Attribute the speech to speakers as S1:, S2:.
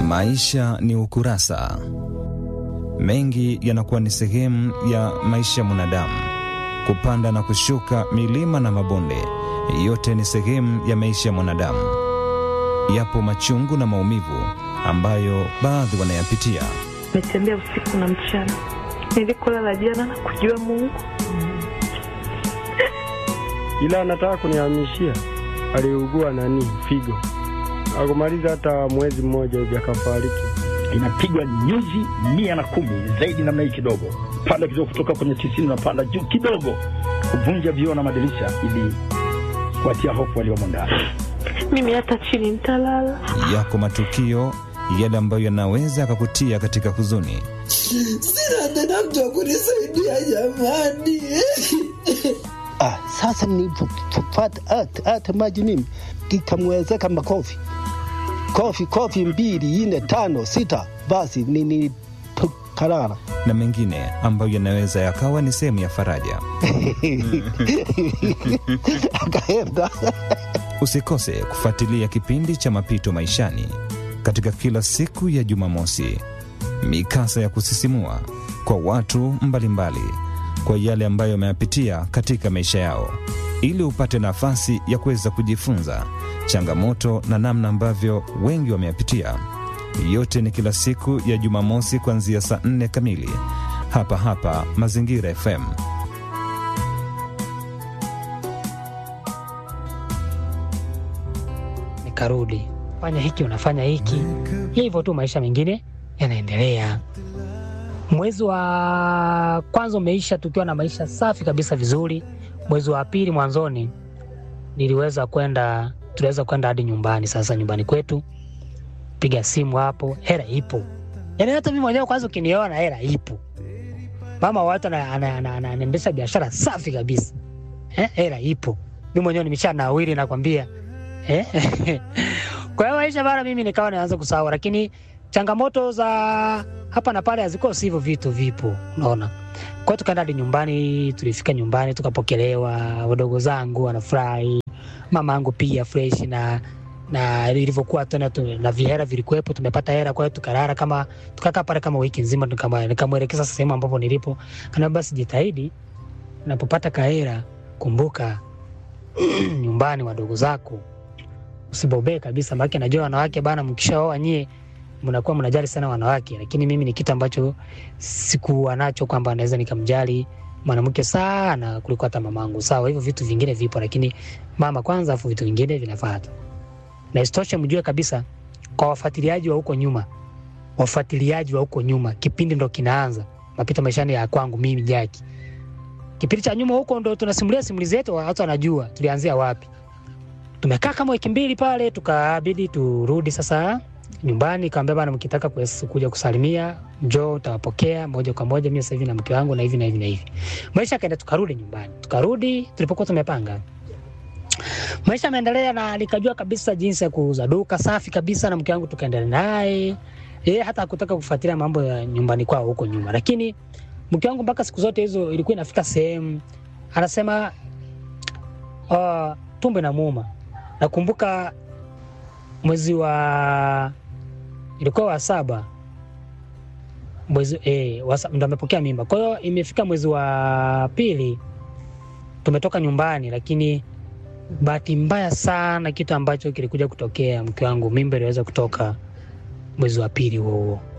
S1: Maisha ni ukurasa. Mengi yanakuwa ni sehemu ya maisha ya mwanadamu, kupanda na kushuka, milima na mabonde, yote ni sehemu ya maisha ya mwanadamu. Yapo machungu na maumivu ambayo baadhi wanayapitia.
S2: Nimetembea usiku na mchana, nilikolala jana na kujua Mungu,
S3: ila anataka kunihamishia. Aliugua nani figo, akumaliza hata mwezi mmoja hivi akafariki.
S4: inapigwa nyuzi mia na kumi zaidi namna hii kidogo, panda kidogo, kutoka kwenye tisini unapanda juu kidogo, kuvunja vioo na madirisha ili kuwatia hofu waliomo ndani.
S2: mimi hata chini nitalala.
S1: Yako matukio yale ambayo yanaweza yakakutia katika huzuni.
S5: Sina tena mtu wa kunisaidia jamani.
S6: Ah, sasa nilipopata hata hata maji mimi ikamwezeka makofi kofi kofi mbili nne tano sita, basi nilipokalala
S1: na mengine ambayo yanaweza yakawa ni sehemu ya faraja.
S6: akaenda
S1: Usikose kufuatilia kipindi cha Mapito Maishani katika kila siku ya Jumamosi, mikasa ya kusisimua kwa watu mbalimbali mbali, kwa yale ambayo wameyapitia katika maisha yao, ili upate nafasi ya kuweza kujifunza changamoto na namna ambavyo wengi wameyapitia. Yote ni kila siku ya Jumamosi kuanzia saa nne kamili hapa hapa Mazingira FM.
S7: nikarudi fanya hiki unafanya hiki hivyo tu maisha mengine yanaendelea mwezi wa kwanza umeisha tukiwa na maisha safi kabisa vizuri mwezi wa pili mwanzoni niliweza kwenda tuliweza kwenda hadi nyumbani sasa nyumbani kwetu piga simu hapo hela ipo yaani hata mi mwenyewe kwanza ukiniona hela ipo mama wa watu ana- ana- ana- ana- anaendesha biashara safi kabisa eh, hela ipo mi mwenyewe nimesha nawiri nakwambia eh? kwa hiyo maisha bana mimi nikawa naanza kusahau lakini changamoto za hapa na pale hazikosi hivyo vitu vipo unaona kwa hiyo tukaenda hadi nyumbani tulifika nyumbani tukapokelewa wadogo zangu wanafurahi mama yangu pia fresh na na ilivyokuwa tena tu, na vihera vilikuwepo tumepata hera kwa hiyo tukalala kama tukakaa pale kama wiki nzima tukama- nikamwelekeza sehemu ambapo nilipo kana basi jitahidi unapopata kahera kumbuka nyumbani wadogo zako usibobee kabisa maake najua wanawake bana mkishaoa nyie mnakuwa mnajali sana wanawake lakini mimi ni kitu ambacho sikuwa nacho kwamba naweza nikamjali mwanamke sana kuliko hata mamangu sawa hivyo vitu vingine vipo lakini mama kwanza afu vitu vingine vinafata na isitoshe mjue kabisa kwa wafuatiliaji wa huko nyuma wafuatiliaji wa huko nyuma kipindi ndo kinaanza mapito maishani ya kwangu mimi jaki kipindi cha nyuma huko ndo tunasimulia simulizi zetu watu wanajua tulianzia wapi tumekaa kama wiki mbili pale tukabidi turudi sasa nyumbani kaambia bana mkitaka kues- kuja kusalimia njoo utawapokea moja kwa moja mimi sasa hivi na mke wangu na hivi na hivi na hivi maisha akaenda tukarudi nyumbani tukarudi tulipokuwa tumepanga maisha yameendelea na nikajua kabisa jinsi ya kuuza duka safi kabisa na mke wangu tukaendelea naye yeye hata hakutaka kufuatilia mambo ya nyumbani kwao huko nyuma lakini mke wangu mpaka siku zote hizo ilikuwa inafika sehemu anasema uh, tumbo inamuuma nakumbuka mwezi wa ilikuwa wa saba mwezi eh, wa sa- ndo amepokea mimba kwa hiyo imefika mwezi wa pili tumetoka nyumbani lakini bahati mbaya sana kitu ambacho kilikuja kutokea mke wangu mimba iliweza kutoka mwezi wa pili huo huo